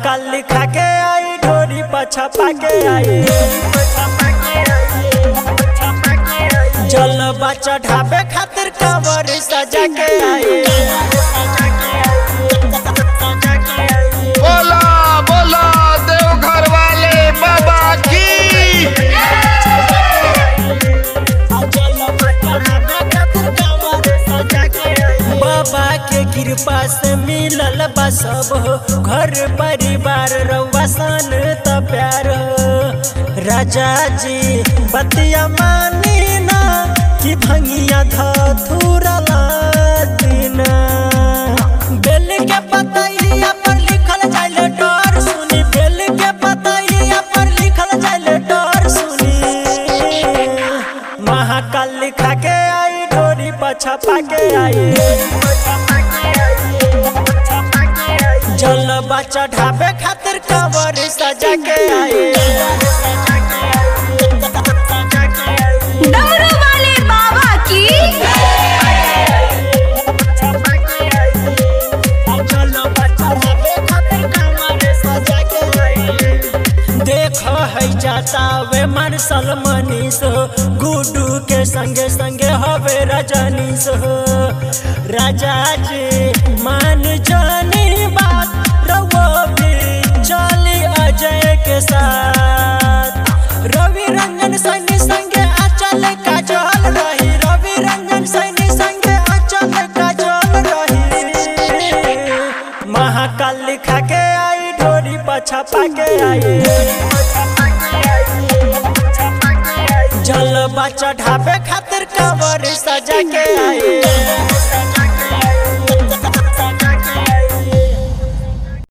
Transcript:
महाकाल लिखा के आई ढोरी पछपा के आई जलवा चढ़ावे खातिर कवर सजा के आई बोला बोला देवघर वाले बाबा की बाबा के कृपा से मिलल बा सब हो घर परिवार रउआ सन त प्यार हो राजा जी बतिया मानी ना कि भंगिया धथुरा दीना बेल के पतैया पर लिखल जाइल डर सुनी बेल के पतैया पर लिखल जाइल डर सुनी महाकाल लिखा के आई डोरी पछपा के आई जलवा चढ़ावे खातिर कवर सजा के आई डमरू वाले बाबा की देख है जाता वे मार्शल मनीष हो गुडू के संगे संगे हवे रजनीश हो राजा जी मान जानी बात रवो भी चली अजय के साथ रवि रंजन सैनी संगे अचल काजल रही रवि रंजन सैनी संगे अचल काजल रही महाकाल लिखा के आई ढोरी पछपा के आई जलवा चढ़ावे खातिर कवर सजा के आई